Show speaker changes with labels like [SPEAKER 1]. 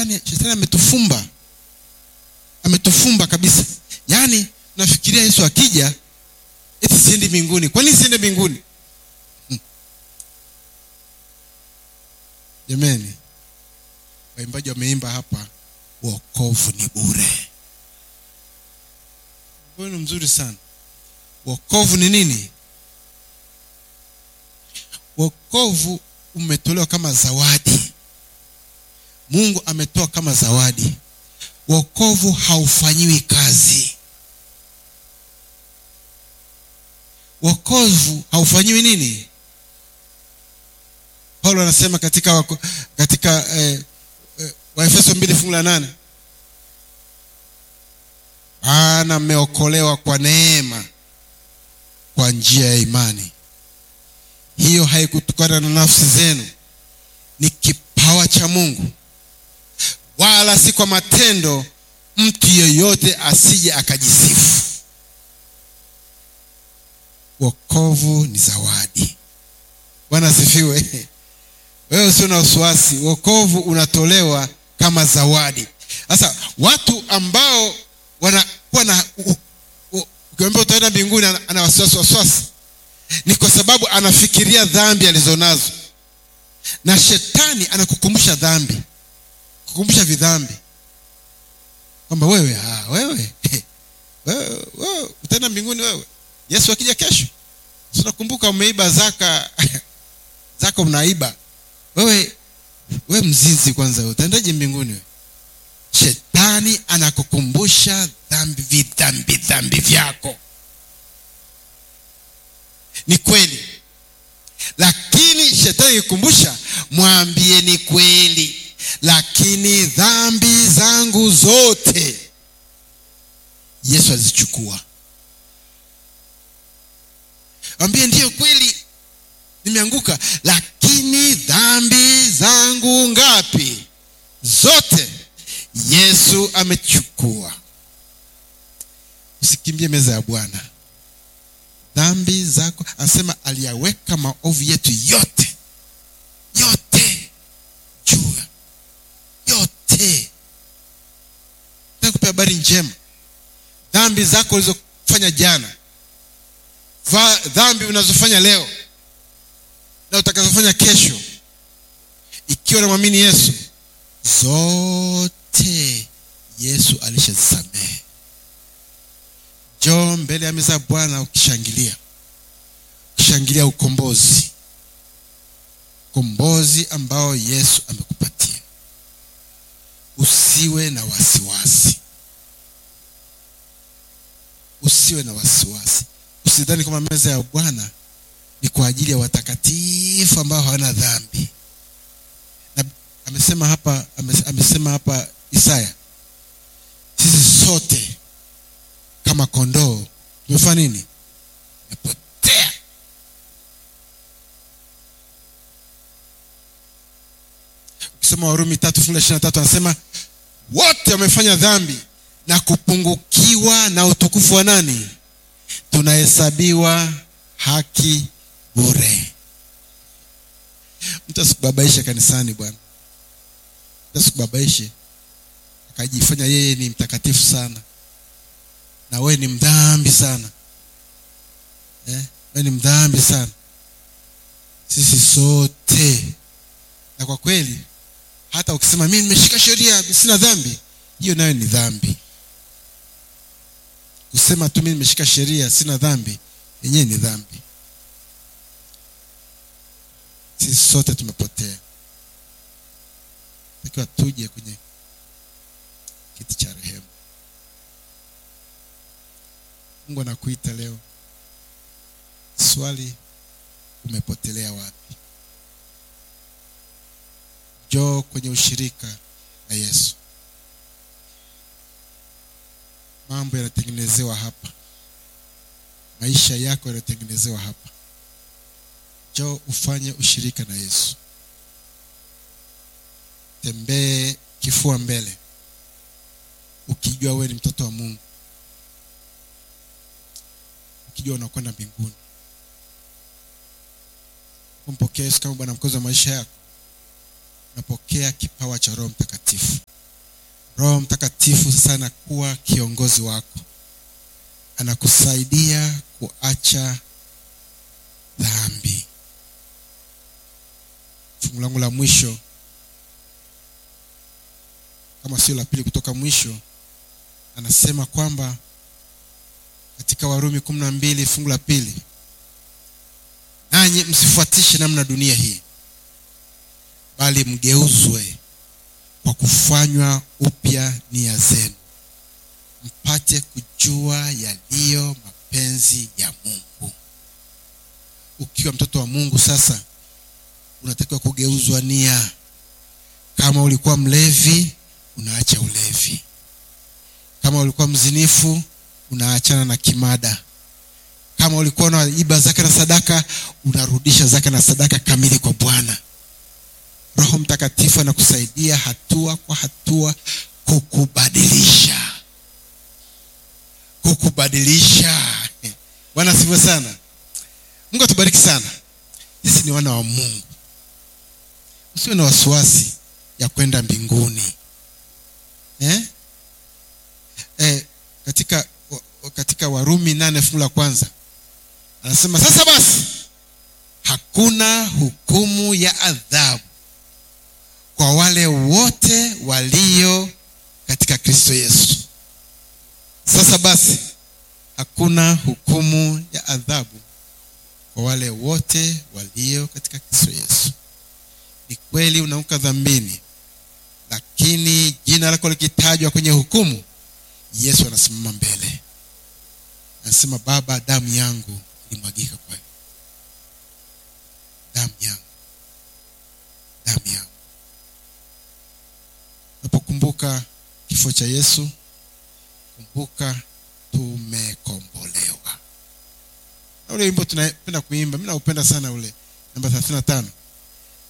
[SPEAKER 1] shetani shetani ametufumba ametufumba kabisa yaani nafikiria yesu akija eti siendi mbinguni kwa nini siende mbinguni Hmm. jamani waimbaji wameimba hapa wokovu ni bure huyu ni mzuri sana wokovu ni nini wokovu umetolewa kama zawadi mungu ametoa kama zawadi wokovu haufanyiwi kazi wokovu haufanyiwi nini paulo anasema katika wako, katika eh, eh, waefeso mbili fungu la nane maana mmeokolewa kwa neema kwa njia ya imani hiyo haikutokana na nafsi zenu ni kipawa cha mungu wala si kwa matendo mtu yeyote asije akajisifu wokovu ni zawadi bwana asifiwe wewe usio na wasiwasi wokovu unatolewa kama zawadi sasa watu ambao wanakuwa na u- u- ukiambia utaenda mbinguni ana- ana wasiwasi wasiwasi ni kwa sababu anafikiria dhambi alizonazo na shetani anakukumbusha dhambi kukumbusha vidhambi kwamba wewe ah, wewe wewe, wewe utaenda mbinguni wewe yesu akija kesho Si unakumbuka umeiba zaka zaka unaiba wewe we mzinzi kwanza wewe, utaendaje mbinguni wewe shetani anakukumbusha dhambi vidhambi dhambi vyako ni kweli lakini shetani ikikumbusha mwambie ni kweli lakini dhambi zangu zote yesu azichukua ambie ndiyo kweli nimeanguka lakini dhambi zangu ngapi zote yesu amechukua usikimbie meza ya bwana dhambi zako anasema aliyaweka maovu yetu yote yote juu yote takupa habari njema dhambi zako ulizofanya jana Va- dhambi unazofanya leo na utakazofanya kesho ikiwa namwamini yesu zote yesu alishazisamehe njoo mbele ya meza ya bwana ukishangilia ukishangilia ukombozi ukombozi ambao yesu amekupatia usiwe na wasiwasi usiwe na wasiwasi usidhani kwamba meza ya bwana ni kwa ajili ya watakatifu ambao hawana dhambi na amesema hapa ames- amesema hapa isaya sisi sote kama kondoo tumefanya nini tumepotea ukisoma warumi tatu fungu la ishiri na tatu anasema wote wamefanya dhambi na kupungukiwa na utukufu wa nani tunahesabiwa haki bure mtu asikubabaishe kanisani bwana mtu asikubabaishe akajifanya yeye ni mtakatifu sana na wewe ni mdhambi sana eh? wewe ni mdhambi sana sisi sote na kwa kweli hata ukisema mimi nimeshika sheria sina dhambi hiyo nayo ni dhambi kusema tu mimi nimeshika sheria sina dhambi yenyewe ni dhambi sisi sote tumepotea takiwa tuje kwenye kiti cha rehema mungu anakuita leo swali umepotelea wapi njoo kwenye ushirika na yesu mambo yanatengenezewa hapa maisha yako yanatengenezewa hapa njoo ufanye ushirika na yesu tembee kifua mbele ukijua wewe ni mtoto wa mungu ukijua unakwenda mbinguni kumpokea yesu kama bwana mkozi wa maisha yako unapokea kipawa cha roho mtakatifu roho mtakatifu sasa anakuwa kiongozi wako anakusaidia kuacha dhambi fungu langu la mwisho kama sio la pili kutoka mwisho anasema kwamba katika warumi kumi na mbili fungu la pili nanyi msifuatishe namna dunia hii bali mgeuzwe kwa kufanywa upya nia zenu mpate kujua yaliyo mapenzi ya mungu ukiwa mtoto wa mungu sasa unatakiwa kugeuzwa nia kama ulikuwa mlevi unaacha ulevi kama ulikuwa mzinifu unaachana na kimada kama ulikuwa unaiba zaka na sadaka unarudisha zaka na sadaka kamili kwa bwana roho mtakatifu anakusaidia hatua kwa hatua kukubadilisha kukubadilisha bwana asifiwe sana mungu atubariki sana sisi ni wana wa mungu usiwe na wasiwasi ya kwenda mbinguni eh? Eh, katika katika warumi nane fungu la kwanza anasema sasa basi hakuna hukumu ya adhabu kwa wale wote walio katika kristo yesu sasa basi hakuna hukumu ya adhabu kwa wale wote walio katika kristo yesu ni kweli unaanguka dhambini lakini jina lako likitajwa kwenye hukumu yesu anasimama mbele anasema baba damu yangu ilimwagika kwa damu yangu damu yangu unapokumbuka kifo cha yesu kumbuka tumekombolewa na ule wimbo tunapenda kuimba mi naupenda sana ule namba thelathini na tano